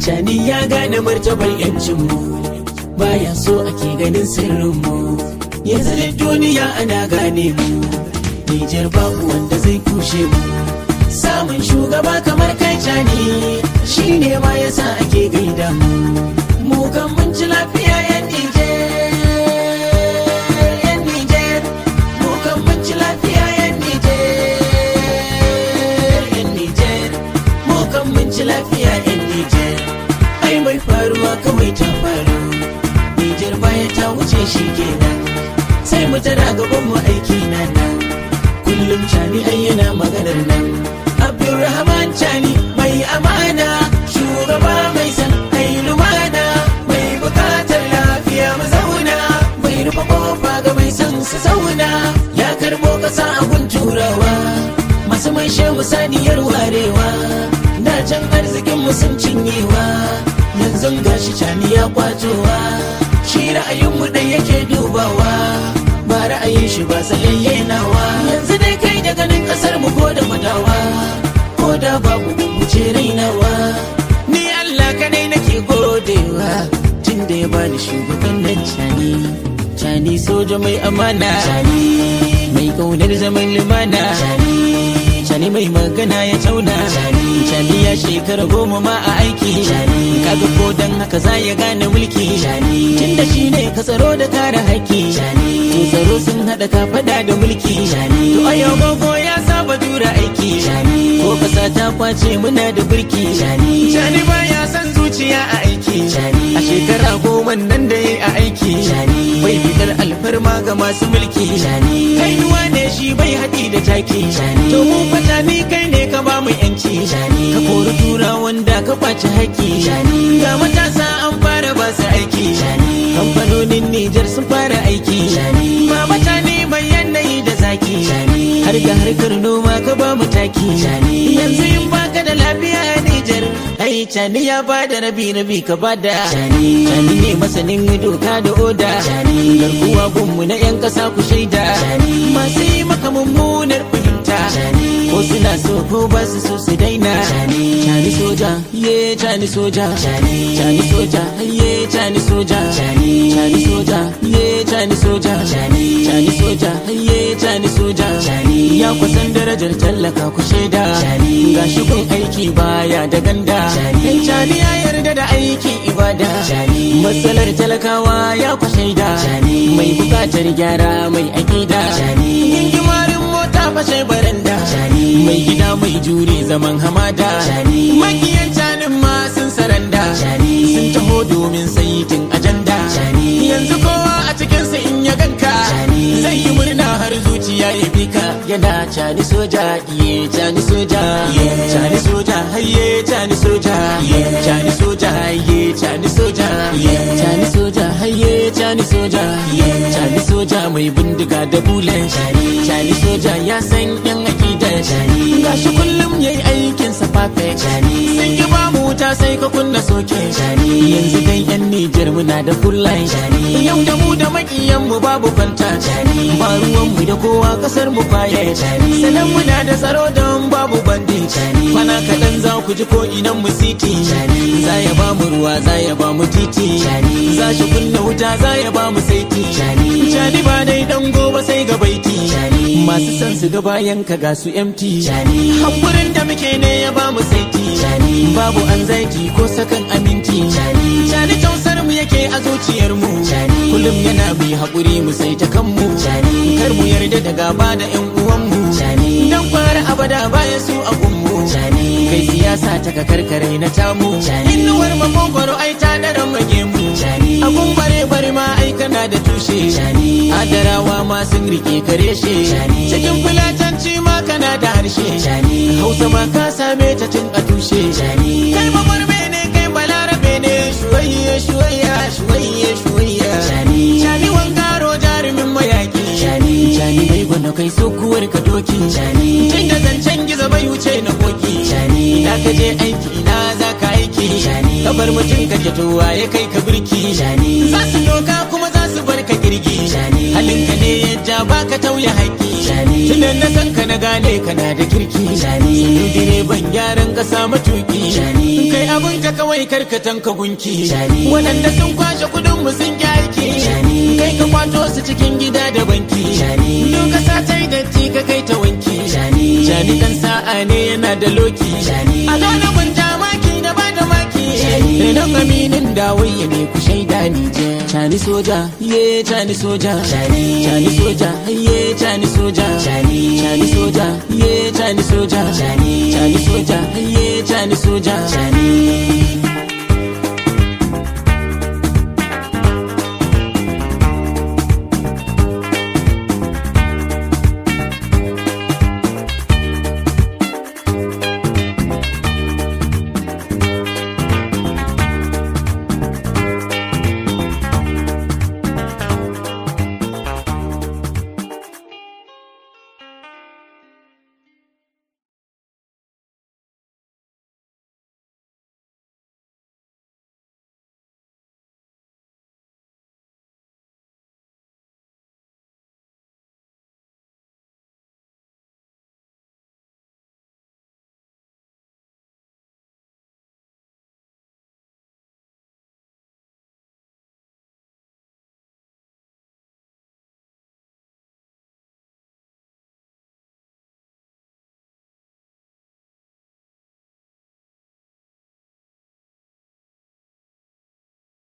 Cani ya gane martabar yancinmu baya so ake ganin sirrinmu yanzu da duniya ana gane mu Nijar babu wanda zai kushe mu samun shugaba kamar kai cani shi ne ma yasa ake gaida mu mu kan mun ci lafiya yan Nijar yan Nijar mu kan mun ci lafiya yan Nijar yan Nijar mu kan mun ci lafiya yan Nijar ai mai faruwa kawai ta faru Nijar baya ta wuce shi kenan sai mu tara gaban mu aiki na nan kullum cani ai yana maganar nan Abdulrahman cani mai amana shugaba mai san ai lumana mai bukatar lafiya mu zauna mai rufe kofa ga mai san su zauna ya karbo kasa abun turawa masu mai shehu saniyar warewa da can arzikin mu sun cinyewa yanzu gashi cani ya kwatowa shi ra'ayin mu dai yake dubawa ba ra'ayin shi ba sayayye nawa yanzu dai kai da ganin kasar mu ko da madawa ko da babu wuce rainawa ni Allah kadai nake godewa tun da ya bani shugaban nan cani cani soja mai amana cani mai kaunar zaman lumana cani cani mai magana ya tauna cani cani ya shekara goma ma a aiki cani kaga ko dan haka za ya gane mulki cani tun da shi ne ka tsaro da kare haƙƙi cani to tsaro sun haɗa ka fada da mulki cani to a yau gogo ya saba jura aiki cani ko kasa ta kwace muna da birki cani cani baya san zuciya a aiki cani a shekara goma nan da ya a aiki cani bai fitar alfarma ga masu mulki cani kainuwa ne shi bai haɗi da taki cani to mu fata ni kai ne ka ba mu yanci cani ka kori tura wanda ka kwace haƙƙi cani ga matasa an fara ba su aiki cani kamfanonin Nijar sun fara aiki cani ba mutane mai yanayi da zaki cani har ga harkar noma ka ba mu taki cani yanzu in baka da lafiya a Nijar ai cani ya ba da rabi rabi ka ba da cani cani ne masanin doka da oda cani garkuwa gunmu na yan kasa ku shaida cani masu yi maka mummunar fahimta cani ko suna so ko ba su so su daina cani cani soja ye cani soja cani cani soja ye cani soja cani cani soja ye cani soja cani cani soja ye cani soja cani ya kusan darajar tallaka ku shaida cani gashi kun aiki baya da ganda cani cani ya yarda da aiki ibada cani matsalar talakawa ya ku shaida cani mai bukatar gyara mai akida cani gingimarin mota fashe baranda cani mai gida mai jure zaman hamada cani makiyan canin ma sun saranda cani sun taho domin saitin ajanda cani yanzu kowa a cikinsa in ya ganka cani zai yi murna har zuciya ya bi ka yana cani soja iye cani soja cani soja haye cani soja cani soja haye cani soja cani soja haye cani soja cani soja mai bindiga da bulan cani soja ya san yan akidan gashi kullum yayi aikin sa perfect sun ki ba mu wuta sai ka kunna soke yanzu dai yan Nijar muna da full line yau da mu da makiyan mu babu kwanta ba ruwan mu da kowa kasar mu kwaye sanan muna da tsaro don babu bandi kwana kaɗan za ku ji ko inan mu siti za ya ba mu ruwa za ya ba mu titi za shi kunna wuta za ya ba mu saiti cani ba dai dan gobe sai ga baiti masu san su ga bayan ka ga su empty hankurin da muke ne ya ba mu saiti babu an zaiti ko sakan aminci cani tausar mu yake a zuciyar mu kullum yana mai haƙuri mu sai ta kanmu kar mu yarda da gaba da yan uwan mu dan fara abada baya su a gunmu kai siyasa ta ka karkare na tamu innuwar makogwaro ai ta daren mage mu abun bare bare ma ai kana da tushe adarawa ma sun rike kare she cikin fulatanci ma kana da harshe hausa ma ka same ta tun a tushe kai magwarbe ne kai balarabe ne shuwayye shuwayya shuwayye shuwayya shani wangaro jarumin mayaki shani mai gwana kai sokuwar ka doki tun da zancen gizo bai wuce na koki ina ka je aiki ina za ka aiki kabar mutum ka towa ya kai ka birki za su doka kuma za su bar ka girgi halinka ne ya ja baka tauye haƙƙi tunan na san ka na gane kana da kirki sanu direban gyaran ƙasa matuƙi kai kai abun ka kawai karkatan ka gunki Cani. waɗanda sun kwashe kudin mu sun ki aiki Cani. kai ka kwato su cikin gida da banki Cani. duka satai datti ka kai ta wanki Cani. Cani dan sa'a ne yana da loki Cani. a dole mun ja maki na ba da maki Cani. Renon aminin dawayya ne ku shaida ni je Cani soja ye cani soja Cani. Cani soja ye cani soja Cani. Cani soja ye cani soja Cani. Cani soja ye cani soja Cani.